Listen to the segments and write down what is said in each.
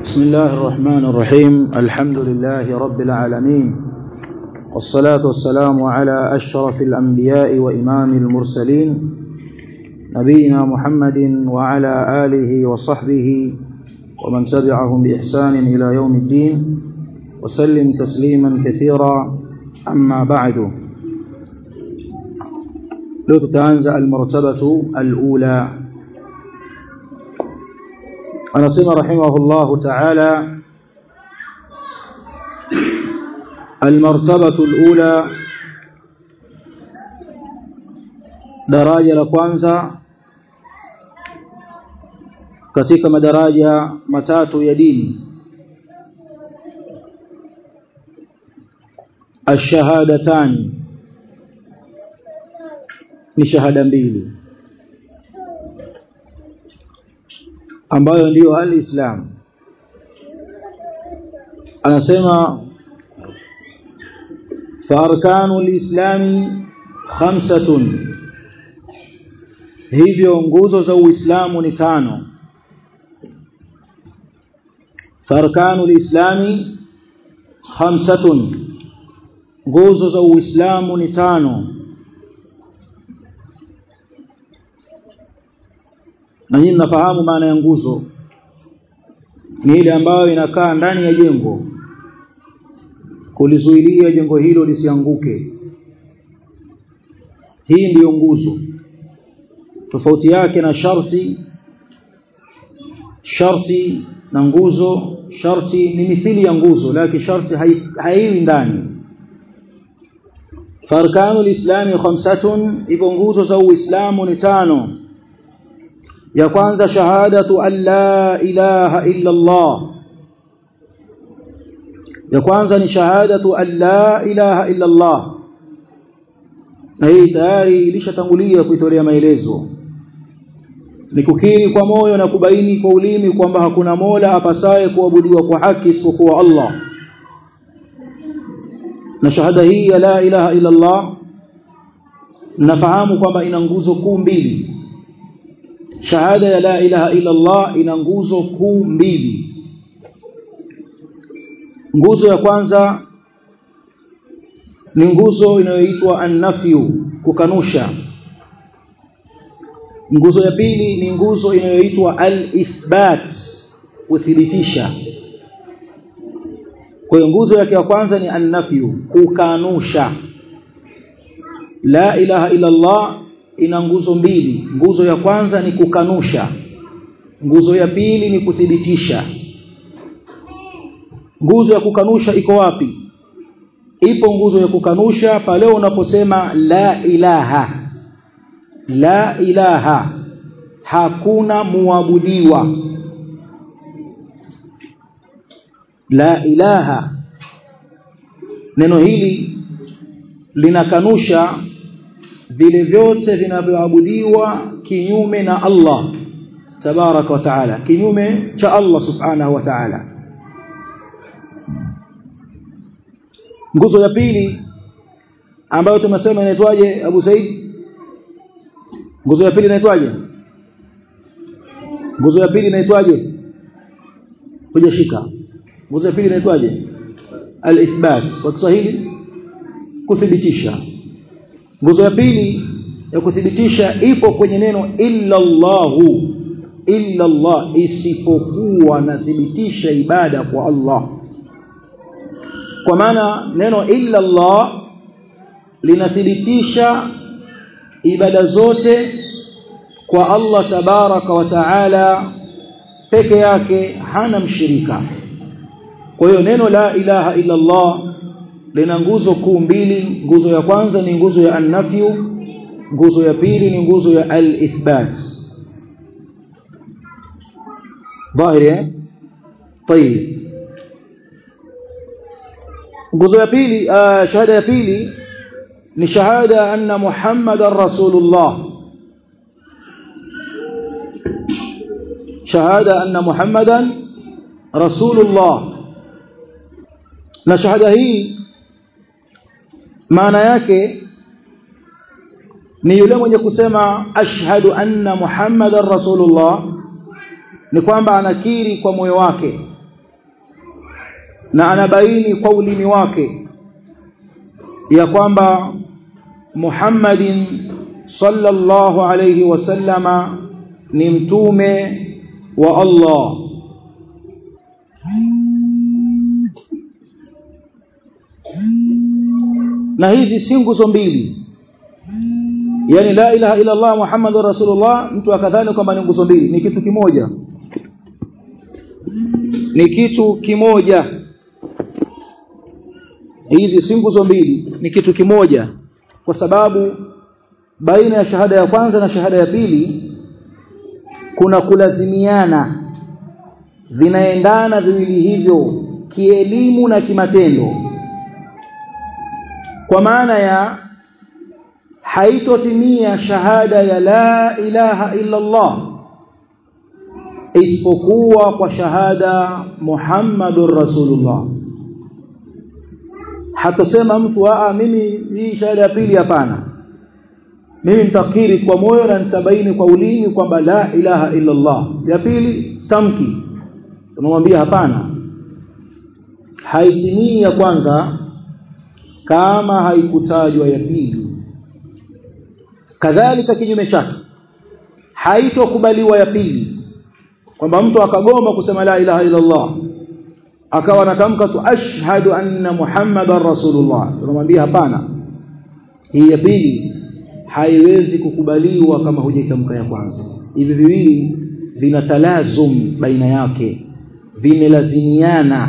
بسم الله الرحمن الرحيم الحمد لله رب العالمين والصلاة والسلام على أشرف الأنبياء وإمام المرسلين نبينا محمد وعلى آله وصحبه ومن تبعهم بإحسان إلى يوم الدين وسلم تسليما كثيرا أما بعد لو تتنزع المرتبة الأولى anasema rahimahullahu ta'ala almartabatu alula daraja la kwanza katika madaraja matatu ya dini ash-shahadatan ni shahada mbili ambayo ndiyo al-Islam anasema farkanu al-islami khamsatun hivyo nguzo za uislamu ni tano farkanu al-islami khamsatun nguzo za uislamu ni tano na nyinyi mnafahamu maana ya nguzo ni ile ambayo inakaa ndani ya jengo kulizuilia jengo hilo lisianguke hii ndiyo nguzo tofauti yake na sharti sharti na nguzo sharti ni mithili ya nguzo lakini sharti haiwi ndani farkanu lislami khamsatun hivyo nguzo za uislamu ni tano ya kwanza shahadatu an la ilaha illa Allah ya kwanza ni shahadatu an la ilaha illa Allah na hii tayari ilishatangulia kuitolea maelezo ni kukiri kwa moyo na kubaini kwa ulimi kwamba hakuna mola apasaye kuabudiwa kwa haki isipokuwa Allah na shahada hii ya la ilaha illa Allah nafahamu kwamba ina nguzo kuu mbili shahada ya la ilaha illa Allah ina nguzo kuu mbili nguzo ya kwanza ni nguzo inayoitwa an-nafyu kukanusha nguzo ya pili ni nguzo inayoitwa al-ithbat kuthibitisha kwa hiyo nguzo yake ya kwanza ni an-nafyu kukanusha la ilaha illa Allah ina nguzo mbili nguzo ya kwanza ni kukanusha nguzo ya pili ni kuthibitisha nguzo ya kukanusha iko wapi ipo nguzo ya kukanusha pale unaposema la ilaha la ilaha hakuna muabudiwa la ilaha neno hili linakanusha vile vyote vinavyoabudiwa kinyume na Allah tabaraka wa taala kinyume cha Allah subhanahu wa taala nguzo ya pili ambayo tumesema inaitwaje Abu Said nguzo ya pili inaitwaje nguzo ya pili inaitwaje hujashika nguzo ya pili inaitwaje al-ithbat kwa Kiswahili kuthibitisha nguzo ya pili ya kuthibitisha ipo kwenye neno illa Allahu illa Allah isipokuwa nathibitisha ibada kwa Allah kwa maana neno illa Allah linathibitisha ibada zote kwa Allah tabaraka wa taala peke yake hana mshirika kwa hiyo neno la ilaha illa Allah lina nguzo kuu mbili nguzo ya kwanza ni nguzo ya an-nafyu nguzo ya pili ni nguzo ya al-ithbat dhahiri طيب nguzo ya pili shahada ya pili ni shahada anna muhammadar rasulullah shahada anna muhammadan rasulullah na shahada hii maana yake ni yule mwenye kusema ashhadu anna muhammadar rasulullah ni kwamba anakiri kwa moyo wake na anabaini kwa ulimi wake ya kwamba Muhammadin sallallahu alayhi wasallama ni mtume wa Allah na hizi si nguzo mbili yani la ilaha illa Allah Muhammadur Rasulullah mtu akadhani kwamba ni nguzo mbili ni kitu kimoja ni kitu kimoja hizi si nguzo mbili ni kitu kimoja kwa sababu baina ya shahada ya kwanza na shahada ya pili kuna kulazimiana vinaendana viwili hivyo kielimu na kimatendo kwa maana ya haitotimia shahada ya la ilaha illa Allah isipokuwa kwa shahada Muhammadur Rasulullah hatasema mtu aa mimi hii shahada ya pili hapana mimi nitakiri kwa moyo na nitabaini kwa ulimi kwamba la ilaha illa Allah ya pili samki tunamwambia hapana haitimii ya kwanza kama haikutajwa ya pili kadhalika kinyume chake haitokubaliwa ya pili kwamba mtu akagoma kusema la ilaha illa Allah akawa anatamka tu ashhadu anna muhammadar rasulullah tunamwambia hapana hii ya pili haiwezi kukubaliwa kama hujaitamka ya kwanza hivi viwili vina talazum baina yake vimelazimiana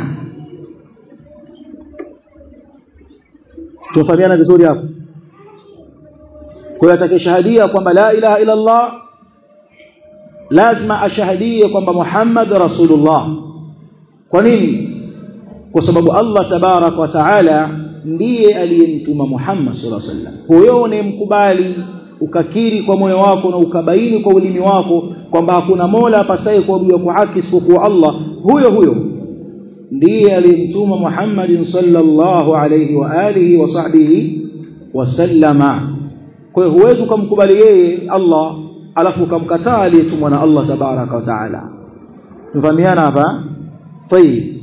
tunafahamiana vizuri hapo kwa hiyo atakayeshahadia kwamba la ilaha illa Allah lazima ashahadie kwamba Muhammad rasulullah kwa nini kwa sababu Allah tabarak wa taala ndiye aliyemtuma Muhammad sallallahu alaihi wasallam huyo unemkubali ukakiri kwa moyo wako na ukabaini kwa ulimi wako kwamba hakuna mola apasaye kuabudiwa kwa haki isipokuwa Allah huyo huyo ndiye aliyemtuma Muhammad sallallahu alaihi wa alihi wa sahbihi wasallama kwa hiyo huwezi kumkubali yeye Allah alafu ukamkataa aliyetumwa na Allah tabaraka wa taala tufahamiana hapa طيب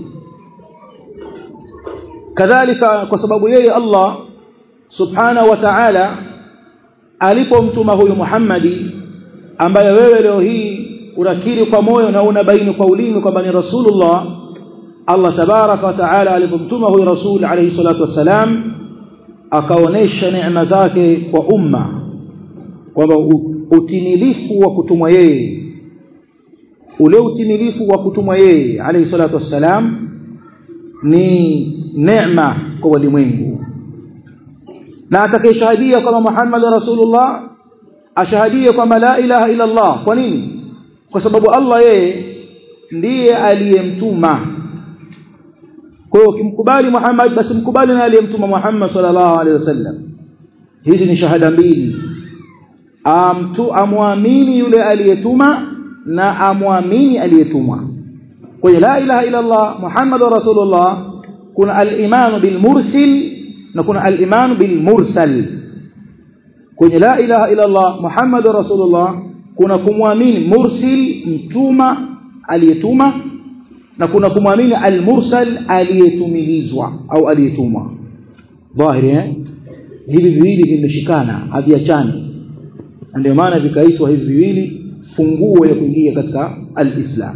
kadhalika kwa sababu yeye Allah subhanahu wa ta'ala alipomtuma huyu Muhammadi ambaye wewe leo hii unakiri kwa moyo na unabaini kwa ulimi kwamba ni rasulullah Allah tabaraka wa ta'ala alipomtuma huyu rasul alayhi salatu wassalam akaonesha neema zake kwa umma kwamba utimilifu wa kutumwa yeye ule utimilifu wa kutumwa yeye alayhi salatu wassalam ni neema kwa walimwengu na atakayeshahadia kwamba Muhammad rasulullah ashahadie kwamba la ilaha illa Allah kwa nini kwa sababu Allah yeye ndiye aliyemtuma kwa hiyo ukimkubali Muhammad basi mkubali na aliyemtuma Muhammad sallallahu alaihi wasallam hizi ni shahada mbili amtu amwamini yule aliyetuma na amwamini aliyetumwa kwenye la ilaha illa Allah Muhammadur Rasulullah kuna al-iman bil mursil na kuna al-iman bil mursal kwenye la ilaha illa Allah Muhammadur Rasulullah kuna kumwamini mursil mtuma aliyetuma na kuna kumwamini al-mursal aliyetumilizwa au aliyetumwa dhahiri eh hivi viwili vimeshikana haviachani ndio maana vikaitwa hivi viwili funguo ya kuingia katika al-Islam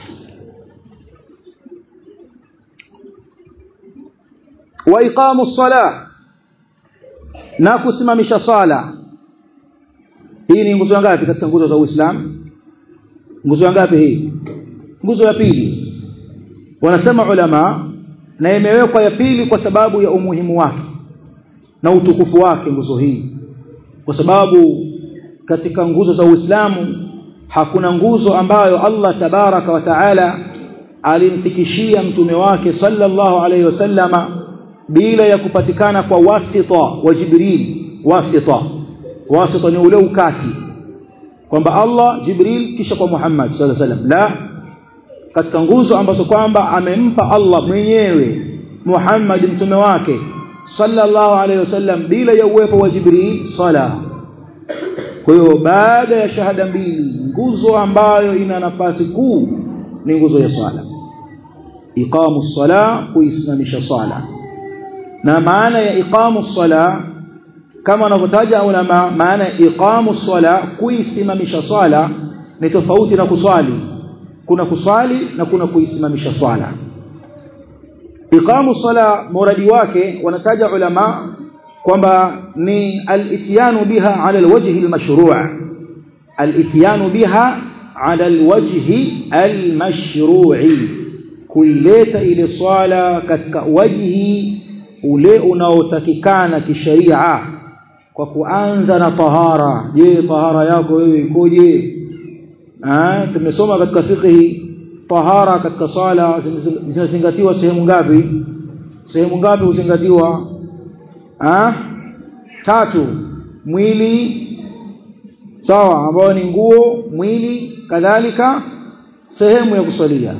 wa iqamu ssalah na kusimamisha sala hii ni nguzo ngapi katika nguzo za Uislamu nguzo ngapi hii nguzo ya pili wanasema ulama na imewekwa ya pili kwa sababu ya umuhimu wake na utukufu wake nguzo hii kwa sababu katika nguzo za Uislamu hakuna nguzo ambayo Allah tabaraka wa taala alimfikishia mtume wake sallallahu alayhi wasallama bila ya kupatikana kwa wasita wa Jibril wasita wasita ni ule ukati kwamba Allah Jibril kisha kwa Muhammad sallallahu alayhi wasallam la katika nguzo ambazo kwamba amempa Allah mwenyewe Muhammad mtume wake sallallahu alayhi wasallam bila ya uwepo wa Jibril sala kwa hiyo baada ya shahada mbili nguzo ambayo ina nafasi kuu ni nguzo ya swala iqamu sala kuisimamisha sala na maana ya iqamu sala kama wanavyotaja ulama maana ya iqamu sala kuisimamisha swala ni tofauti na kuswali kuna kuswali na kuna kuisimamisha swala iqamu sala muradi wake wanataja ulama kwamba ni al-ityanu biha ala al-wajhi al-mashru' al-ityanu biha ala al-wajhi al-mashru'i kuileta ile swala katika wajhi ule unaotakikana kisheria kwa kuanza na tahara je tahara yako wewe ikoje ah tumesoma katika fiqh tahara katika sala zinazingatiwa sehemu ngapi sehemu ngapi huzingatiwa ah tatu mwili sawa ambao ni nguo mwili kadhalika sehemu ya kusalia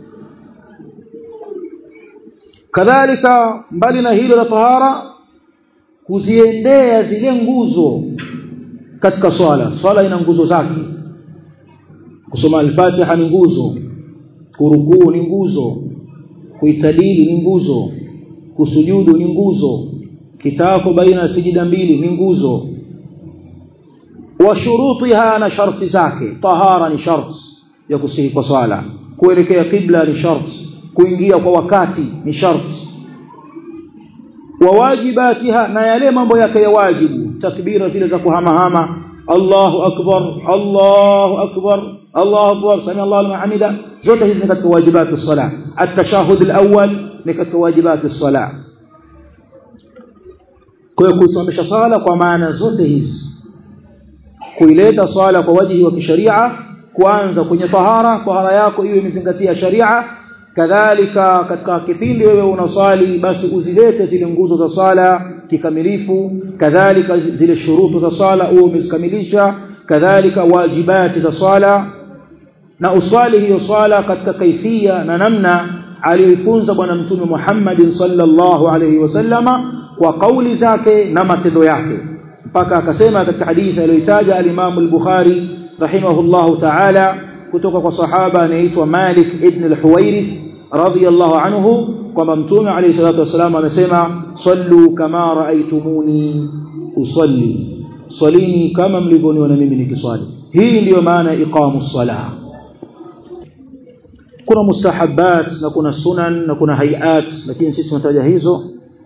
kadhalika mbali na hilo la tahara kuziendea zile nguzo katika swala swala ina nguzo zake kusoma al-Fatiha ni nguzo kurukuu ni nguzo kuitadili ni nguzo kusujudu ni nguzo kitako baina ya sijida mbili ni nguzo wa shurutiha na sharti zake tahara ni sharti ya kusihi kwa swala kuelekea kibla ni sharti kuingia kwa wakati ni sharti wa wajibatiha na yale mambo yake ya wajibu takbira zile za kuhamahama Allahu akbar Allahu akbar Allahu akbar sami Allahu liman hamida zote hizi ni katika wajibati as-salah at-tashahhud al-awwal ni katika wajibati as-salah kwa hiyo kusimamisha sala kwa maana zote hizi kuileta swala kwa wajihi wa kisharia kuanza kwenye tahara tahara yako iwe imezingatia sharia kadhalika katika kipindi wewe unaswali basi uzilete zile nguzo za sala kikamilifu kadhalika zile shurutu za sala uwe umezikamilisha kadhalika wajibati za sala na uswali hiyo swala katika kaifia na namna aliyoifunza bwana mtume Muhammad sallallahu alayhi wasallama kwa kauli zake na matendo yake mpaka akasema katika hadithi aliyoitaja al-Imam al-Bukhari rahimahullahu ta'ala kutoka kwa sahaba anaitwa Malik ibn al-Huwairith radiyallahu anhu kwamba mtume alayhi salatu wasallam amesema sallu kama raaitumuni usalli salini kama mlivyoniona mimi nikiswali hii ndiyo maana iqamu salah kuna mustahabbat na kuna sunan na kuna hayat lakini sisi tunataja hizo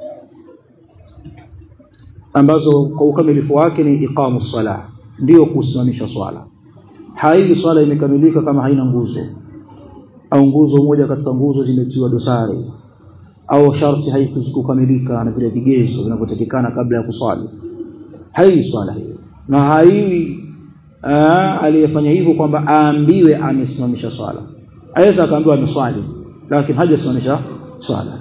ambazo kwa ukamilifu wake ni iqamu salah ndio kusimamisha swala haii swala imekamilika kama haina nguzo au nguzo moja katika nguzo zimetiwa dosari au sharti haikukamilika na vile vigezo vinavyotakikana kabla ya kuswali haii swala hiyo na haii aliyefanya hivyo kwamba aambiwe amesimamisha swala aweza akaambiwa ameswali lakini hajasimamisha swala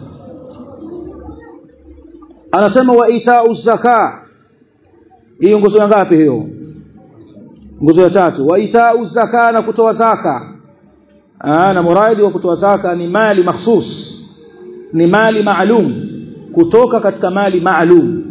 anasema wa itau zaka hiyo nguzo ya ngapi hiyo nguzo ya tatu wa itau zaka na kutoa zaka Aa, na muradi wa kutoa zaka ni mali mahsus ni mali maalum kutoka katika mali maalum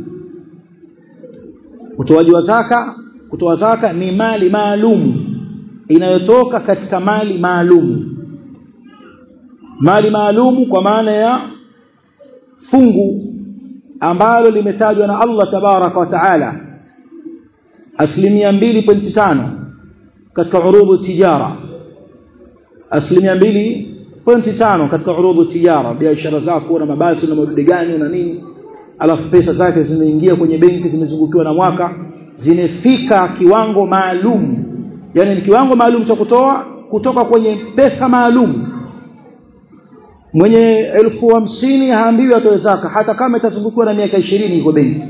utoaji wa zaka kutoa zaka ni mali maalum inayotoka katika mali maalum mali maalum kwa maana ya fungu ambalo limetajwa na Allah tabaraka wa taala asilimia 2.5 katika urudu tijara asilimia 2.5 katika urudu tijara biashara zako na mabasi na madude gani na nini alafu pesa zake zimeingia kwenye benki zimezungukiwa na mwaka zimefika kiwango maalum yani ni kiwango maalum cha kutoa kutoka kwenye pesa maalum mwenye elfu hamsini haambiwi atoe zaka hata kama itazungukiwa na miaka ishirini iko benki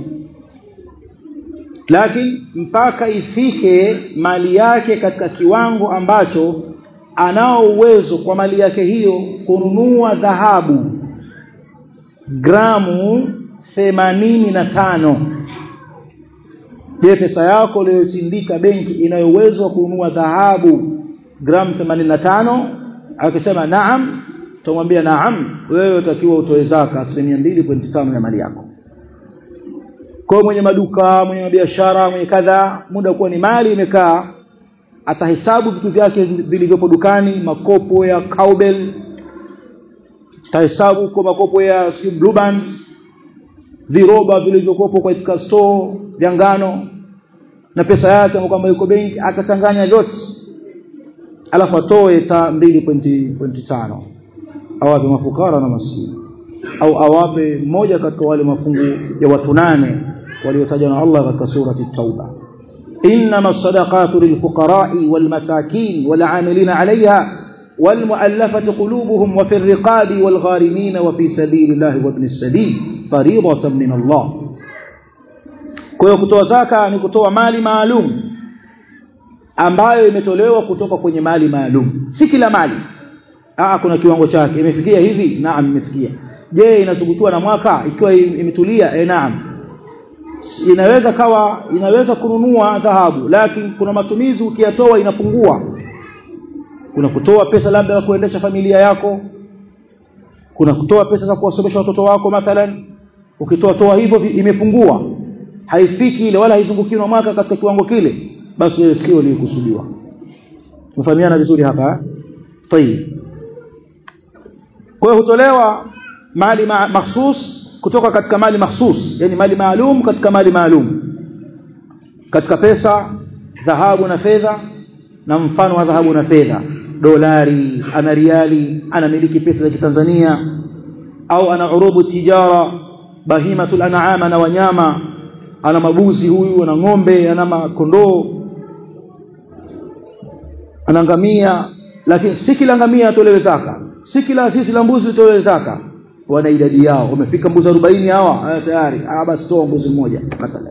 lakini mpaka ifike mali yake katika kiwango ambacho anao uwezo kwa mali yake hiyo kununua dhahabu gramu themanini na tano je pesa yako uliyosindika benki inayo uwezo wa kununua dhahabu gramu 85 akisema naam tumwambia naam wewe utakiwa utoe zaka asilimia 2.5 ya mali yako kwa mwenye maduka mwenye biashara mwenye kadha muda kuwa ni mali imekaa atahesabu vitu vyake vilivyopo dukani makopo ya cowbell tahesabu huko makopo ya si blue band viroba vilivyokopo katika store vya ngano na pesa yake kwamba yuko benki akachanganya vyote alafu atoe ta 2.5 awape mafukara na maskini au awape mmoja katika wale mafungu ya watu nane waliotajwa na Allah katika surati Tauba إنما الصدقات للفقراء والمساكين والعاملين عليها والمؤلفة قلوبهم وفي الرقاب والغارمين وفي سبيل الله وابن السبيل فريضة من الله kwa hiyo kutoa zaka ni kutoa mali maalum ambayo imetolewa kutoka kwenye mali maalum si kila mali ah kuna kiwango chake imefikia hivi naam imefikia je inasubutiwa na mwaka ikiwa imetulia eh naam inaweza kawa inaweza kununua dhahabu lakini kuna matumizi ukiyatoa inapungua kuna kutoa pesa labda ya kuendesha familia yako kuna kutoa pesa za kuwasomesha watoto wako mathalan ukitoa toa hivyo imepungua haifiki ile wala haizungukiwi na mwaka katika kiwango kile basi wewe sikio lilikusudiwa mfahamiana vizuri hapa tayib kwa hiyo hutolewa mali ma mahsus kutoka katika mali mahsus yani mali maalum katika mali maalum katika pesa dhahabu na fedha na mfano wa dhahabu na fedha dolari ana riali anamiliki pesa za Kitanzania au ana urubu tijara bahimatul an'ama na wanyama ana mabuzi huyu ana ng'ombe ana makondoo ana ngamia lakini si kila ngamia atolewe zaka si kila sisi la mbuzi itolewe zaka wana idadi yao wamefika mbuzi 40 hawa tayari ah basi toa mbuzi mmoja mathalan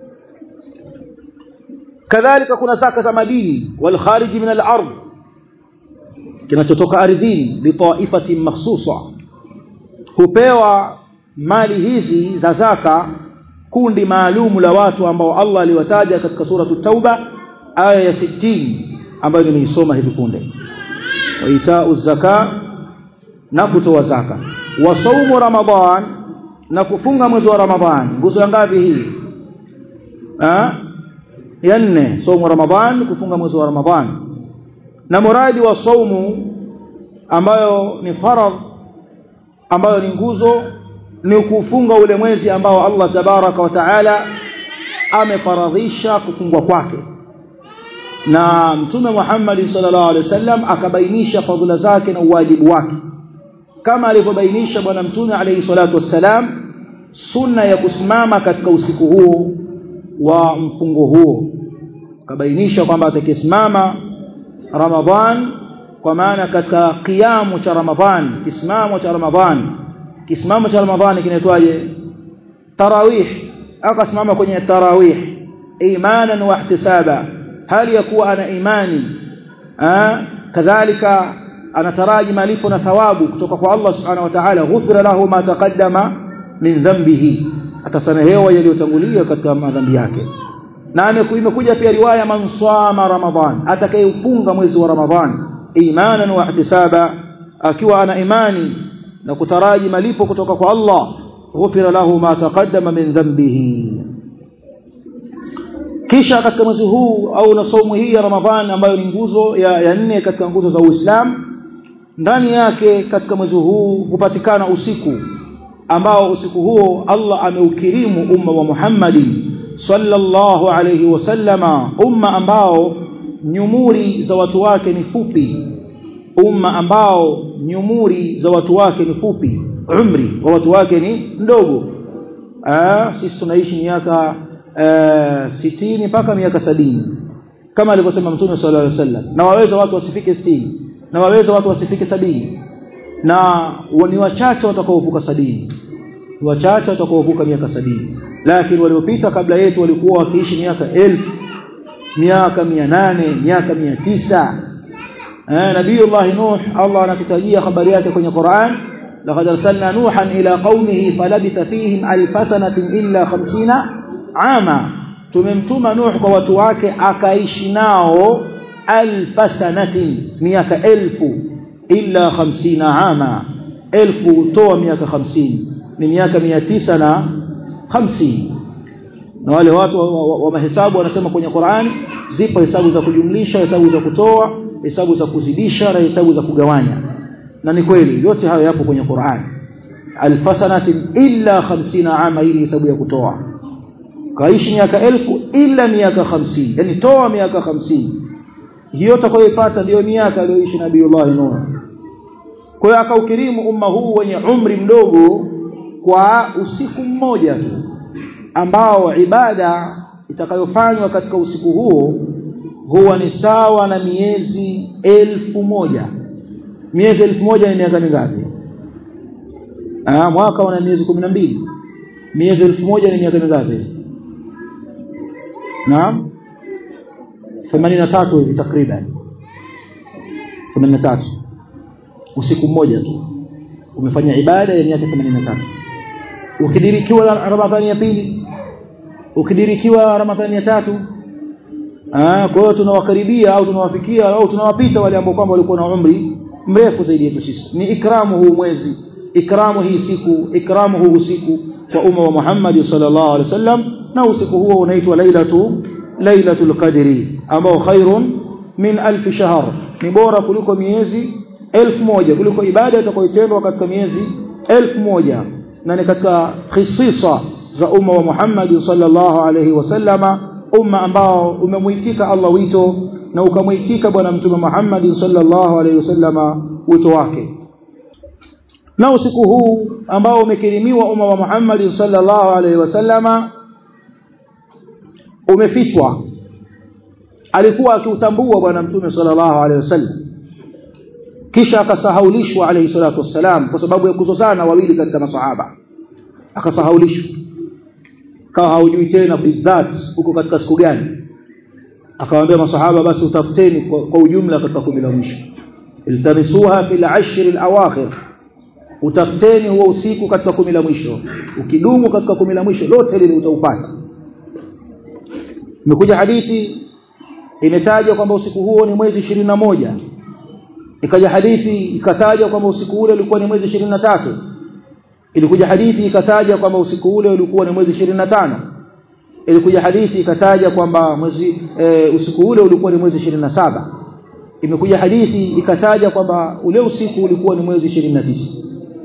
kadhalika kuna zaka za madini wal khariji min al ardh kinachotoka ardhini li taifatin makhsusa hupewa mali hizi za zaka kundi maalum la watu ambao Allah aliwataja katika sura tauba aya ya 60 ambayo nimeisoma hivi punde wa itau zaka na kutoa zaka wa saumu ramadhan na kufunga mwezi wa ramadhan nguzo ya ngapi hii ah ya nne saumu ramadhan kufunga mwezi wa ramadhan na muradi wa saumu ambayo ni faradh ambayo ni nguzo ni kufunga ule mwezi ambao Allah tabaraka wa taala amefaradhisha kufungwa kwake na mtume Muhammad sallallahu alaihi wasallam akabainisha fadhila zake na uwajibu wake kama alivyobainisha bwana mtume alayhi salatu wassalam sunna ya kusimama katika usiku huo wa mfungo huo akabainisha kwamba atakayesimama Ramadhan kwa maana katika kiamu cha Ramadhan kisimamo cha Ramadhan kisimamo cha Ramadhan kinaitwaje tarawih akasimama kwenye tarawih imanan wa ihtisaba hali ya kuwa ana imani kadhalika anataraji malipo na thawabu kutoka kwa Allah subhanahu wa ta'ala ghufira lahu ma taqaddama min dhanbihi atasamehewa yaliyotangulia katika madhambi yake na imekuja pia riwaya man swama ramadhan atakayeufunga mwezi wa ramadhan imanan wa ihtisaba akiwa ana imani na kutaraji malipo kutoka kwa Allah ghufira lahu ma taqaddama min dhanbihi kisha katika mwezi huu au na saumu hii ya ramadhan ambayo ni nguzo ya, ya nne katika nguzo za Uislamu ndani yake katika mwezi huu hupatikana usiku ambao usiku huo Allah ameukirimu umma wa Muhammadi sallallahu alayhi wasallama umma ambao nyumuri za watu wake ni fupi umma ambao nyumuri za watu wake ni fupi umri wa watu wake ni mdogo ah sisi tunaishi miaka sitini mpaka miaka sabini kama alivyosema mtume sallallahu alaihi wasallam na waweza watu wasifike sitini na waweza watu wasifike sabini na ni wachache watakaovuka sabini wachache watakaovuka miaka sabini lakini waliopita kabla yetu walikuwa wakiishi miaka elfu miaka mia nane miaka mia tisa eh nabiyullah nuh Allah anatutajia habari yake kwenye Qur'an laqad arsalna nuhan ila qaumihi falabitha fihim alf sanatin illa 50 ama tumemtuma nuh kwa watu wake akaishi nao alf sanatin miaka elfu illa 50 ama elfu toa miaka 50 ni miaka 900 na 50 na wale watu wa, wa, wa mahesabu wanasema kwenye Qur'an zipo hesabu za kujumlisha hesabu za kutoa hesabu za kuzidisha na hesabu za kugawanya na ni kweli yote hayo yapo kwenye Qur'an alfasanatin illa 50 ama hii hesabu ya kutoa kaishi miaka elfu ila miaka 50 yani toa miaka 50 hiyo utakayoipata ndio miaka aliyoishi nabiiullah Nuh kwa hiyo akaukirimu umma huu wenye umri mdogo kwa usiku mmoja tu ambao ibada itakayofanywa katika usiku huo huwa ni sawa na miezi elfu moja miezi elfu moja ni miaka mingapi ah mwaka una miezi kumi na mbili miezi elfu moja ni miaka mingapi naam 83 hivi takriban 83 usiku mmoja tu umefanya ibada ya miaka 83 ukidirikiwa ramadhani ya pili ukidirikiwa ramadhani ya tatu ah kwa hiyo tunawakaribia au tunawafikia au tunawapita wale ambao kwamba walikuwa na umri mrefu zaidi yetu sisi ni ikramu huu mwezi ikramu hii siku ikramu huu usiku kwa umma wa Muhammad sallallahu alaihi wasallam na usiku huo unaitwa lailatu lailatul qadri ambao khairun min alf shahr ni bora kuliko miezi elfu moja kuliko ibada itakayotendwa katika miezi elfu moja na ni katika khisisa za umma wa Muhammad sallallahu alaihi wasallama umma ambao umemuitika Allah wito na ukamuitika bwana mtume Muhammad sallallahu alaihi wasallama wito wake na usiku huu ambao umekirimiwa umma wa Muhammad sallallahu alaihi wasallama umefichwa alikuwa akiutambua bwana mtume sallallahu alaihi wasallam kisha akasahaulishwa alayhi salatu wassalam kwa sababu ya kuzozana wawili katika masahaba akasahaulishwa kawa haujui tena bidhat huko katika siku gani akawaambia masahaba basi utafuteni kwa, kwa ujumla katika kumi la mwisho iltamisuha fil ashr al awakhir utafuteni huo usiku katika kumi la mwisho ukidumu katika kumi la mwisho lote lile utaupata imekuja hadithi imetajwa kwamba usiku huo ni mwezi ishirini na moja ikaja hadithi ikataja kwamba usiku ule ulikuwa ni mwezi ishirini na tatu ilikuja hadithi ikataja kwamba usiku ule ulikuwa ni mwezi ishirini na tano ilikuja hadithi ikataja kwamba mwezi e, usiku ule ulikuwa ni mwezi ishirini na saba imekuja hadithi ikataja kwamba ule usiku ulikuwa ni mwezi ishirini na tisa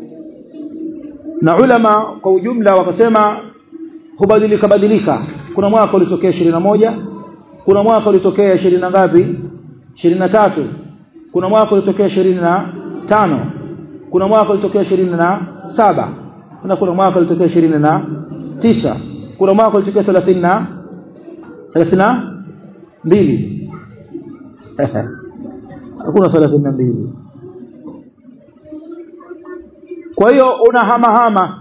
na ulama kwa ujumla wakasema hubadilika badilika kuna mwaka ulitokea ishirini na moja kuna mwaka ulitokea ishirini na ngapi ishirini na tatu kuna mwaka ulitokea ishirini na tano kuna mwaka ulitokea ishirini na saba na kuna mwaka ulitokea ishirini na tisa kuna mwaka ulitokea thelathini na thelathini na mbili hakuna thelathini na mbili kwa hiyo unahamahama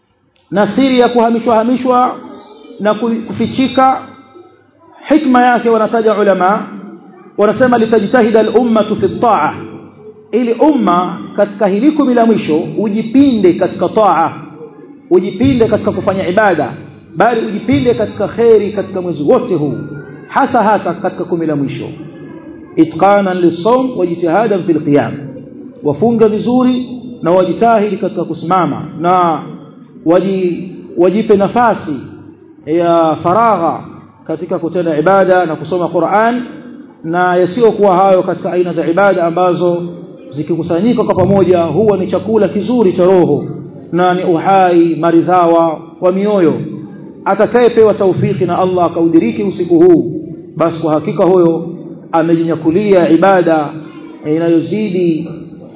na siri ya kuhamishwa hamishwa na kufichika hikma yake wanataja ulama wanasema litajtahida al-ummatu fi at-ta'a ili umma katika hili kumi la mwisho ujipinde katika taa ujipinde katika kufanya ibada bali ujipinde katika kheri katika mwezi wote huu hasa hasa katika kumi la mwisho itqanan lis-sawm wa jitihadan fil qiyam wafunga vizuri na wajitahidi katika kusimama na waji, wajipe nafasi ya faragha katika kutenda ibada na kusoma Qur'an na yasiyokuwa hayo katika aina za ibada ambazo zikikusanyika kwa pamoja huwa ni chakula kizuri cha roho na ni uhai maridhawa wa mioyo atakayepewa taufiki na Allah akaudiriki usiku huu basi kwa hakika huyo amejinyakulia ibada inayozidi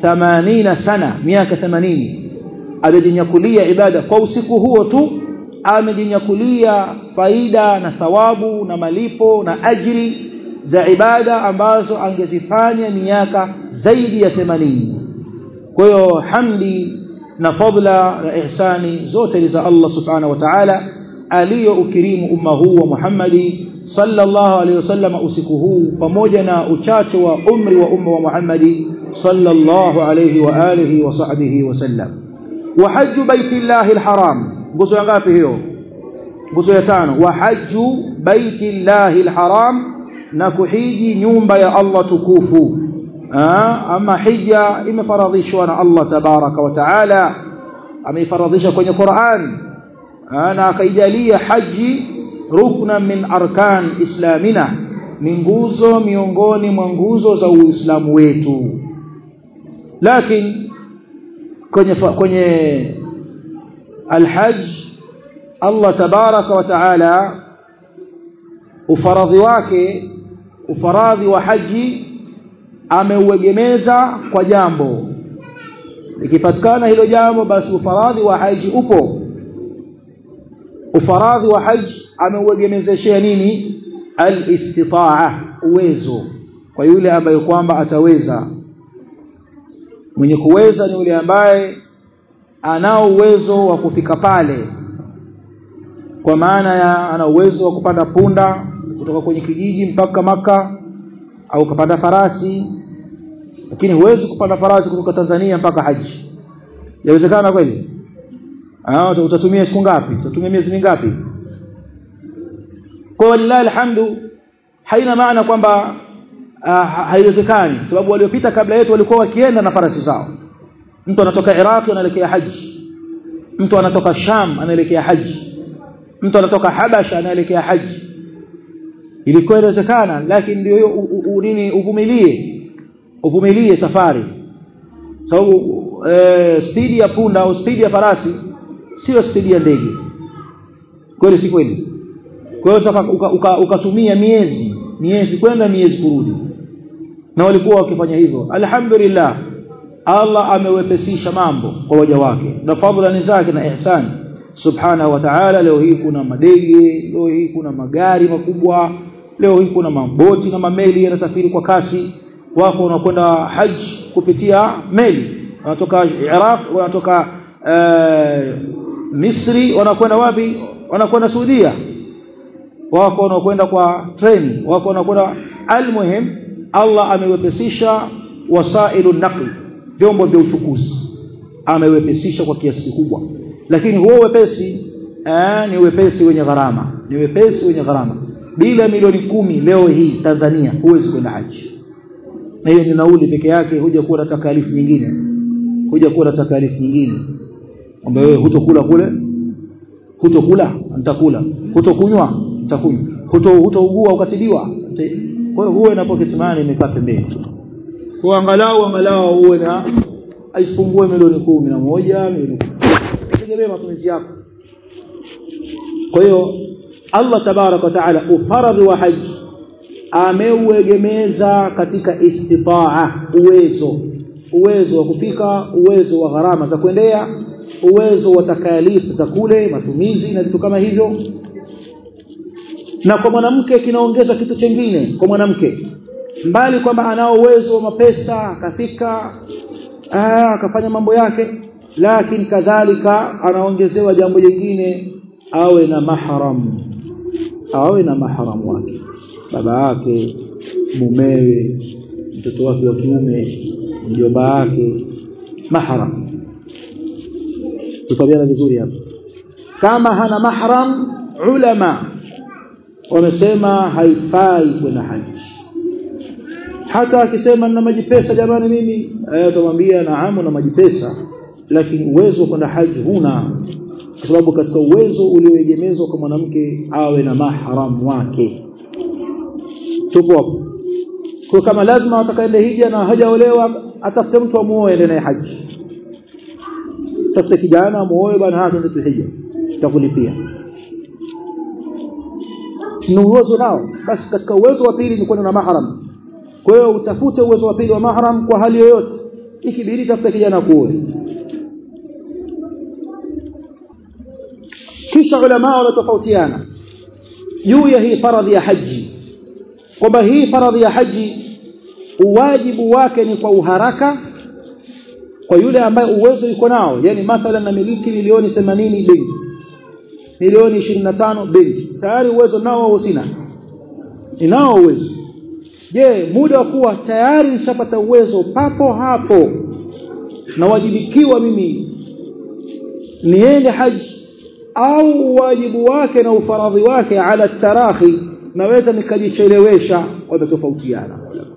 80 sana miaka 80 amejinyakulia ibada kwa usiku huo tu amejinyakulia faida na thawabu na malipo na ajri za ibada ambazo angezifanya miaka zaidi ya 80 kwa hiyo hamdi na fadla na ihsani zote ni za Allah subhanahu wa ta'ala aliyo ukirimu umma huu wa Muhammadi sallallahu alaihi wasallam usiku huu pamoja na uchache wa umri wa umma wa Muhammadi sallallahu alaihi wa alihi wa sahbihi wasallam wa hajju baitillahi alharam nguzo ya ngapi hiyo nguzo ya tano wa hajju baitillahi alharam na kuhiji nyumba ya Allah tukufu ama hija imefaradhishwa na Allah tabaraka wa taala ameifaradhisha kwenye Qur'an na akaijalia haji rukna min arkan islamina ni nguzo miongoni mwa nguzo za uislamu wetu lakini kwenye kwenye alhajj Allah tabaraka wa taala ufaradhi wake ufaradhi wa haji ameuegemeza kwa jambo likipatikana hilo jambo basi ufaradhi wa haji upo ufaradhi wa haji ameuegemezeshea nini alistitaa uwezo kwa yule ambaye kwamba ataweza mwenye kuweza ni yule ambaye anao uwezo wa kufika pale kwa maana ya ana uwezo wa kupanda punda kutoka kwenye kijiji mpaka maka au kupanda farasi lakini huwezi kupanda farasi kutoka Tanzania mpaka haji yawezekana kweli ah utatumia siku ngapi utatumia miezi mingapi kwa lillahi alhamdu haina maana kwamba uh, haiwezekani sababu waliopita kabla yetu walikuwa wakienda na farasi zao mtu anatoka Iraq anaelekea haji mtu anatoka Sham anaelekea haji mtu anatoka Habasha anaelekea haji ilikuwa inawezekana lakini ndio hiyo nini uvumilie uvumilie safari sababu e, spidi ya punda au spidi ya farasi sio spidi ya ndege kweli si kweli kwa hiyo ukatumia uka, uka miezi miezi kwenda miezi kurudi na walikuwa wakifanya hivyo alhamdulillah Allah amewepesisha mambo kwa waja wake na fadhila ni zake na ihsani subhanahu wa ta'ala leo hii kuna madege leo hii kuna magari makubwa leo hii kuna maboti na mameli yanasafiri kwa kasi wako wanakwenda haji kupitia meli wanatoka Iraq wanatoka uh, Misri wanakwenda wapi wanakwenda Saudia wako wanakwenda kwa treni wako wanakwenda almuhim Allah amewepesisha wasailu naqli vyombo vya uchukuzi amewepesisha kwa kiasi kikubwa lakini huo wepesi eh, ni wepesi wenye gharama ni wepesi wenye gharama bila milioni kumi leo hii Tanzania huwezi kwenda haji na hiyo ni nauli peke yake huja kuwa na takalifu nyingine huja kuwa na takalifu nyingine kwamba wewe hutokula kule hutokula nitakula hutokunywa nitakunywa huto hutougua ukatibiwa kwa hiyo huwe na pocket money imekaa pembeni kwa angalau angalau uwe na asipungue milioni kumi na moja milioni tegemea matumizi yako kwa hiyo Allah tabarak wa taala ufaradhi wa haji ameuegemeza katika istitaa uwezo uwezo wa kufika uwezo wa gharama za kuendea uwezo wa takalifu za kule matumizi na vitu kama hivyo na kwa mwanamke kinaongeza kitu chengine kwa mwanamke mbali kwamba anao uwezo wa mapesa akafika akafanya mambo yake lakini kadhalika anaongezewa jambo jingine awe na mahram awe na mahram wake baba yake mumewe mtoto wake wa kiume mjomba wake mahram tutabiana vizuri hapa kama hana mahram ulama wamesema haifai kwenda haji hata akisema nina maji pesa jamani mimi atamwambia naamu na maji pesa lakini uwezo wa kwenda haji huna kwa sababu katika uwezo ulioegemezwa kwa mwanamke awe na mahram wake tupo hapo kwa kama lazima atakaende hija na hajaolewa atafute mtu amuoe ende naye haji tafute kijana amuoe bwana hata ndio hija takulipia ni uwezo nao basi katika uwezo wa pili ni kwenda na mahram kwa hiyo utafute uwezo wa pili wa mahram kwa hali yoyote ikibidi tafuta kijana kuoe kisha ulama wanatofautiana juu ya hii faradhi ya haji kwamba hii faradhi ya haji uwajibu wake ni kwa uharaka kwa yule ambaye uwezo yuko nao yani mathalan na miliki milioni 80 benki milioni 25 benki tayari uwezo nao au sina ninao uwezo je muda wa kuwa tayari nishapata uwezo papo hapo nawajibikiwa mimi niende haji au wajibu wake na ufaradhi wake ala tarahi naweza nikajichelewesha wametofautiana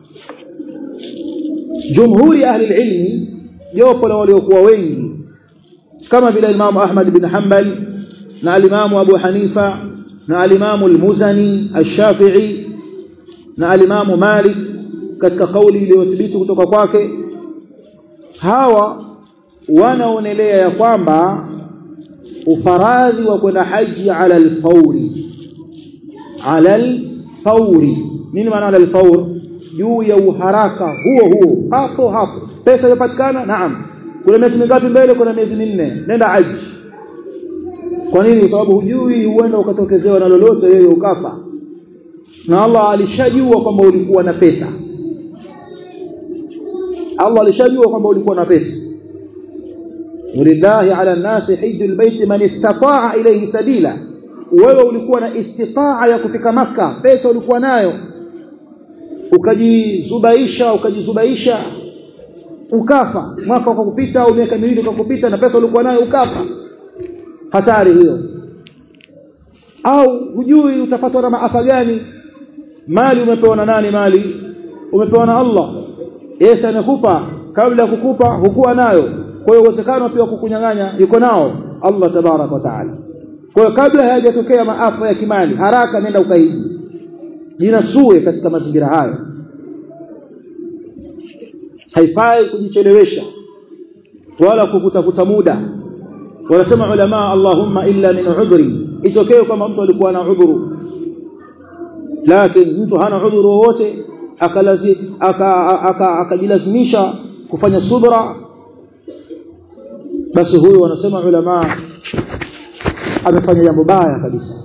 jumhuri ahli ilmi jopo la waliokuwa wengi kama vile Imam Ahmad bin Hanbal na alimamu Abu Hanifa na alimamu al-Muzani al-Shafi'i na alimamu Malik katika kauli iliyothibiti kutoka kwake hawa wanaonelea ya kwamba ufaradhi wa kwenda haji ala alfauri ala alfauri nini maana ala alfaur juu ya uharaka huo huo hapo hapo pesa imepatikana naam kuna miezi mingapi mbele kuna miezi minne nenda haji kwa nini kwa sababu hujui huenda ukatokezewa na lolote wewe ukafa na Allah alishajua kwamba ulikuwa na pesa Allah alishajua kwamba ulikuwa na pesa walillahi ala nasi hijjul bait man istata'a ilayhi sabila wewe ulikuwa na istitaa ya kufika maka pesa ulikuwa nayo ukajizubaisha ukajizubaisha ukafa mwaka ukakupita au miaka miwili ukakupita na pesa ulikuwa nayo ukafa hatari hiyo au hujui utapatwa na maafa gani mali umepewa na nani mali umepewa na Allah Yesu amekupa kabla ya kukupa hukuwa nayo kwa hiyo uwezekano pia kukunyang'anya yuko nao Allah tabarak wa taala kwa hiyo kabla hayajatokea maafa ya kimali haraka nenda ukaiji jinasue katika mazingira hayo haifai kujichelewesha wala kukutafuta muda wanasema ulama Allahumma illa min udhri itokee kama mtu alikuwa na udhuru lakini mtu hana udhuru wowote akalazi akajilazimisha kufanya subra basi huyo wanasema ulama amefanya jambo baya kabisa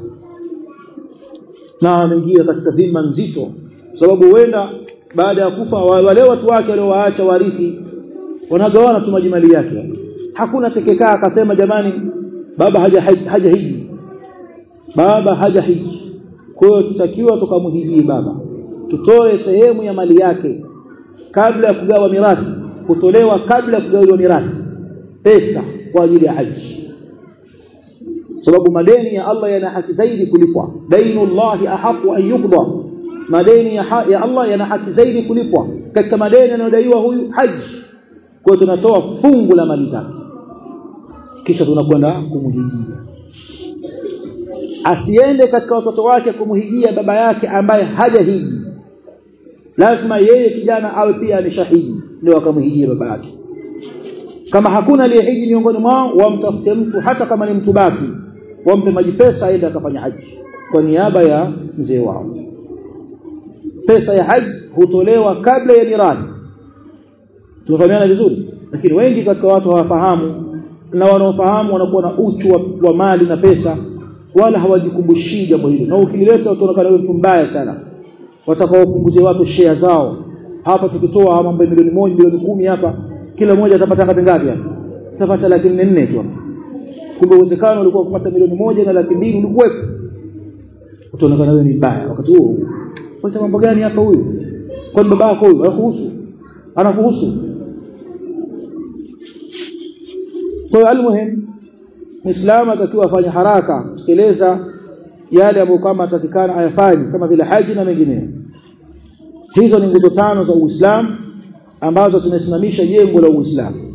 na ameingia katika dhima nzito sababu huenda baada ya kufa wale watu wake waliowaacha warithi wanagawana tu majimali yake hakuna tekekaa akasema jamani baba haja haja hiji baba haja hiji kwa hiyo tutakiwa tukamhijie baba tutoe sehemu ya mali yake kabla ya kugawa mirathi kutolewa kabla ya kugawiwa mirathi pesa kwa ajili ya haji sababu madeni ya Allah yana haki zaidi kulipwa dainullahi ahaqu an yuqda madeni ya, ya Allah yana haki zaidi kulipwa katika madeni yanayodaiwa huyu haji kwa tunatoa fungu la mali zake kisha tunakwenda kumhijia asiende katika watoto wake kumhijia baba yake ambaye hajahiji lazima yeye kijana awe pia ameshahiji ndio akamhijia baba yake kama hakuna aliyehiji miongoni mwao wamtafute mtu hata kama ni mtu baki wampe maji pesa aende akafanya haji kwa niaba ya mzee wao pesa ya haji hutolewa kabla ya mirathi tunafahamiana vizuri lakini wengi katika watu hawafahamu na wanaofahamu wanakuwa na uchu wa, wa mali na pesa wala hawajikumbushii jambo hilo na ukilileta utaonekana wewe mtu mbaya sana watakaopunguzie watu share zao hapa tukitoa mambo milioni moja milioni kumi hapa kila mmoja atapata ngapi ngapi hapa atapata laki nne tu kumbe uwezekano ulikuwa kupata milioni moja na laki mbili ulikuwepo utaonekana wewe ni mbaya wakati huo kwa mambo gani hapa huyu kwa baba yako huyu anakuhusu anakuhusu kwa hiyo almuhim muislamu atakiwa afanye haraka kutekeleza yale ambayo kama atakikana ayafanye kama vile haji na mengineyo hizo ni nguzo tano za Uislamu ambazo zimesimamisha jengo la Uislamu